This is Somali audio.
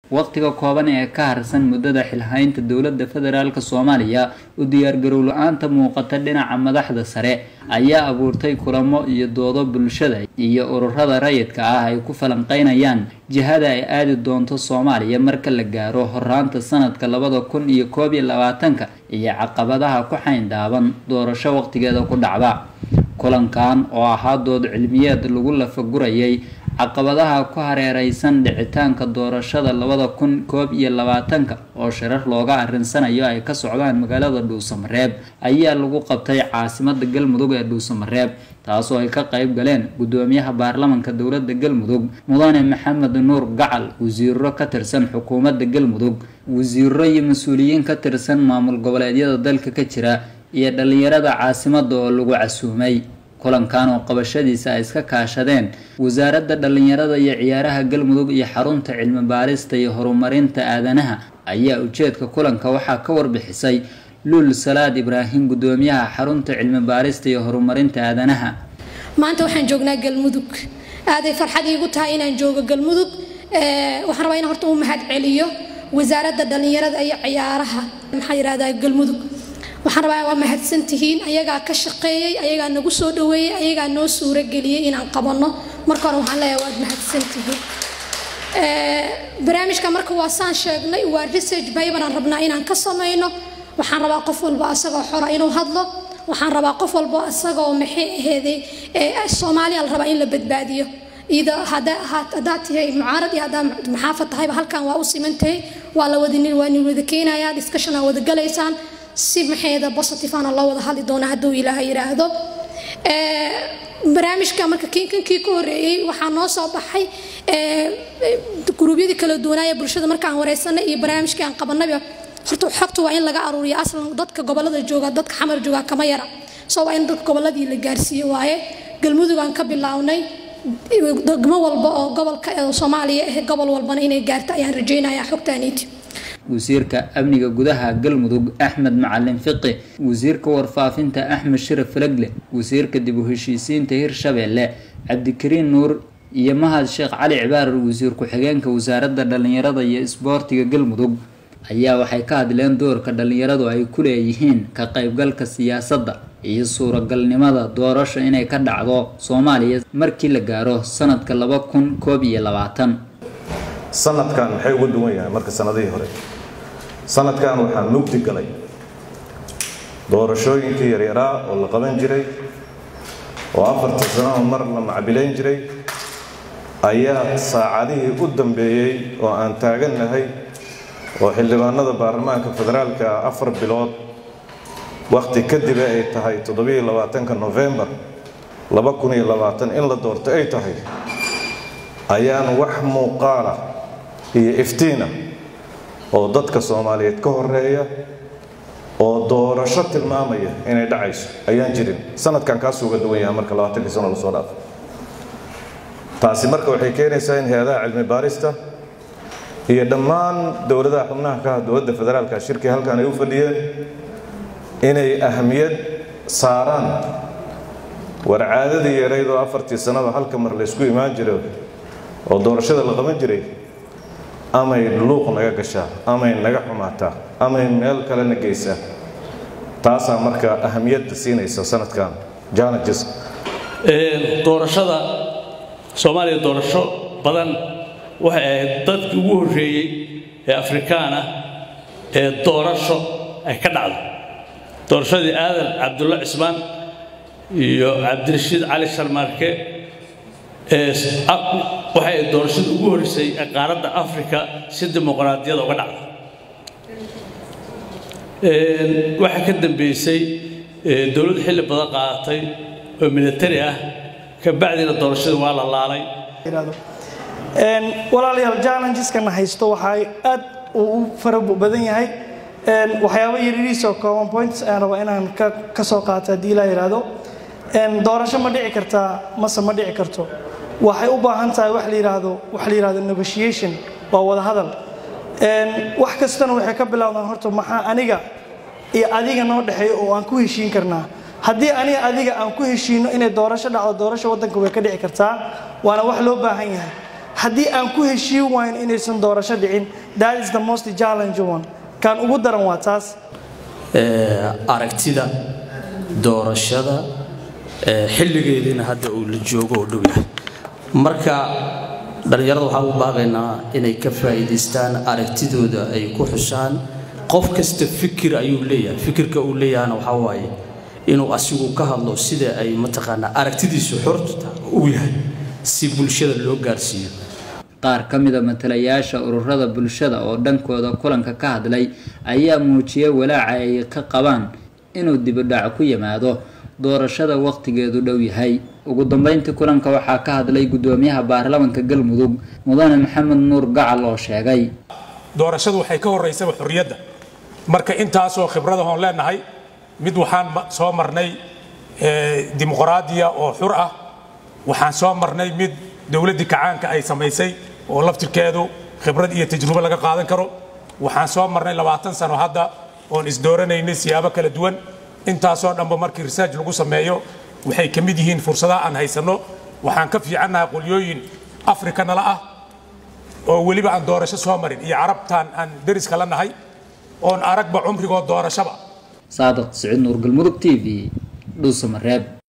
waqtiga kooban ee ka harsan muddada xilhaynta dowladda federaalk soomaaliya u diyaargarow la-aanta muuqata dhinaca madaxda sare ayaa abuurtay kulamo iyo doodo bulshada iyo ururada rayidka ah ay ku falanqeynayaan jihada ay aadi doonto soomaaliya marka la gaaro horaanta sanadka labada kun iyo koob iyo labaatanka iyo caqabadaha ku xayndaaban doorasho waqtigeeda ku dhacda kulankan oo ahaa dood cilmiyeed lagu lafagurayay caqabadaha ku hareereysan dhicitaanka doorashada labada kun koob iyo labaatanka oo shirar looga arinsanayo ay ka socdaan magaalada dhuusamareeb ayaa lagu qabtay caasimada galmudug ee dhuusamareeb taasoo ay ka qayb galeen gudoomiyaha baarlamanka dowlada galmudug mudane maxamed nuur gacal wasiiro ka tirsan xukuumadda galmudug wasiiro iyo mas-uuliyiin ka tirsan maamul goboleedyada dalka ka jira iyo dhalinyarada caasimada oo lagu casuumay kulankan oo qabashadiisa ay iska kaashadeen wasaaradda dhalinyarada iyo ciyaaraha galmudug iyo xarunta cilmi baarista iyo horumarinta aadanaha ayaa ujeedka kulanka waxaa ka warbixisay luul salaad ibraahim gudoomiyaha xarunta cilmi baarista iyo horumarinta aadanaha maanta waxaan joognaa galmudug aaday farxad iigu tahay inaan joogo galmudug waxaan rabaa in horta u mahad celiyo wasaaradda dhalinyarada iyo ciyaaraha maxaa yirahdaa galmudug waxaan rabaa waa mahadsantihiin ayagaa ka shaqeeyey ayagaa nagu soo dhaweeyey ayagaa noo suurageliyey inaan qabanno marka hore waxaan leeyahay waad mahadsantihiin barnaamijka marka waa saan sheegnay waa research bible aan rabnaa inaan ka samayno waxaan rabaa qof walba asagoo xora inuu hadlo waxaan rabaa qof walba asagoo maxay aheeday soomaaliya la rabaa in la badbaadiyo ida haddaad tahay mucaarad iyo haddaad maxaafad tahayba halkan waa u simantahay waa la wada waa ni wada keenayaa discussion aa wada galaysaan si maxayda positivana loo wada hadli doona hadduu ilaaha yidhaahdo barnaamijka marka kinkankii ka horeeyey waxaa noo soo baxay guruubyadii kala duwanaaye bulshada markaan wareysanay iyo barnaamijkii aan qabanayba horta xogta waa in laga aruuriyo aslan dadka gobolada jooga dadka xamar jooga kama yara soo waa in dadka goboladii la gaarsiiyo waaye galmudug aan ka bilownay degmo walba oo gobolka soomaaliya ah gobol walbana inay gaarto ayaan rajaynayaa xogtaaniiti wasiirka amniga gudaha galmudug axmed macalin fiqi wasiirka warfaafinta axmed shiraf falagle wasiirka dib u heshiisiinta hirshabeelle cabdikariin nuur iyo mahad sheekh cali cibaarar wasiir ku-xigeenka wasaaradda dhalinyarada iyo isboortiga galmudug ayaa waxay ka hadleen doorka dhalinyaradu ay ku leeyihiin ka qaybgalka siyaasadda iyo suuragalnimada doorasho inay ka dhacdo soomaaliya markii la gaaro sanadka laba kun koob iyo labaatan sanadkan maxay uga duwan yahay marka sanadihii hore sanadkan waxaa mugdi galay doorashooyinkii yaryaraa oo la qaban jiray oo afartii sanao mar la macbilayn jiray ayaa saacadihii u dambeeyey oo aan taagannahay oo xildhibaanada baarlamaanka federaalka afar bilood wakhti kadibe ay tahay toddobiyo labaatanka nofembar laba kun iyo labaatan in la doorto ay tahay ayaan wax muuqaala iyo iftiina oo dadka soomaaliyeed ka horeeya oo doorasho tilmaamaya inay dhacayso ayaan jirin sanadkan kaasuu uga duwan yahay marka labaatankii sano lasoo dhaafo taasi marka waxay keenaysaa in hay-adaha cilmi baarista iyo dhammaan dowladaha xubnaha ka ah dowladda federaalka shirkii halkan ay u fadhiyeen inay ahamiyad saaraan war caadadii yarayd oo afartii sanaba halka mar laysku imaan jiro oo doorashada la qaban jiray amay luuq naga gashaa amay naga xumaataa amay meel kalena geysaa taasaa marka ahamiyadda siinaysa sanadkan challenges doorashada soomaaliya doorasho badan waxay ahayd dadkii ugu horreeyey ee afrikaan ah ee doorasho ay ka dhacdo doorashadii aadan cabdulla cismaan iyo cabdirashiid cali sharmaarke waxay doorashada ugu horreysay ee qaaradda afrika si dimuqraadiyada uga dhacda waxaa ka dambeysay dowlad xilli badan qaadatay oo militari ah kabacdina doorashadii waa la laalay walaalayaal challengeskan haysto waxaa aad u fara badan yahay waxyaabo yariiriisoo common points ayaan rabaa inaan ka soo qaato haddii ilaa yidhaahdo doorasho ma dhici kartaa mase ma dhici karto waxay u baahan tahay wax la yidhaahdo wax la yidhahdo negotiation waa wada hadal wax kastana waxay ka bilowdaan horta maxaa aniga iyo adiga noo dhexeeya oo aan ku heshiin karnaa haddii aniga adiga aan ku heshiino inay doorasho dhacdo doorasho waddanka way ka dhici kartaa waana wax loo baahan yahay haddii aan ku heshiin wayn inaysan doorasho dhicin that is the most challenge one kan ugu daran waa taas aragtida doorashada xilligeediina hadda uu la joogo oo dhow yahay marka dhallinyarada waxaan u baaqaynaa inay ka faa'iidaystaan aragtidooda ay ku xushaan qof kasta fikir ayuu leeyahay fikirka uu leeyahana waxaa waaye inuu asigu ka hadlo sida ay mataqaanaa aragtidiisu xorta uu yahay si bulshada loo gaarsiiyo qaar ka mida matalayaasha ururada bulshada oo dhankooda kulanka ka hadlay ayaa muujiyay walaaca ay ka qabaan inuu dibudhac ku yimaado doorashada waqtigeedu dhow yahay ugu dambeyntii kulanka waxaa ka hadlay gudoomiyaha baarlamanka galmudug mudane maxamed nuur gacal oo sheegay doorashadu waxay ka horeysaba xorriyadda marka intaasoo khibradahoon leenahay mid waxaan soo marnay dimuqraadiya oo xur ah waxaan soo marnay mid dowladdii kacaanka ay samaysay oo laftirkeedu khibrad iyo tajrubo laga qaadan karo waxaan soo marnay labaatan sano hadda oon isdooranaynay siyaabo kala duwan intaasoo dhanba markii research lagu sameeyo waxay ka mid yihiin fursadaha aan haysanno waxaan ka fiicannahay qolyooyin afrika nala ah oo weliba aan doorasho soo marin iyo carabtaan aan deriska la nahay oon aragba cumrigood doorashaba saadiq siciid nuur galmudug t v dhuusamareeb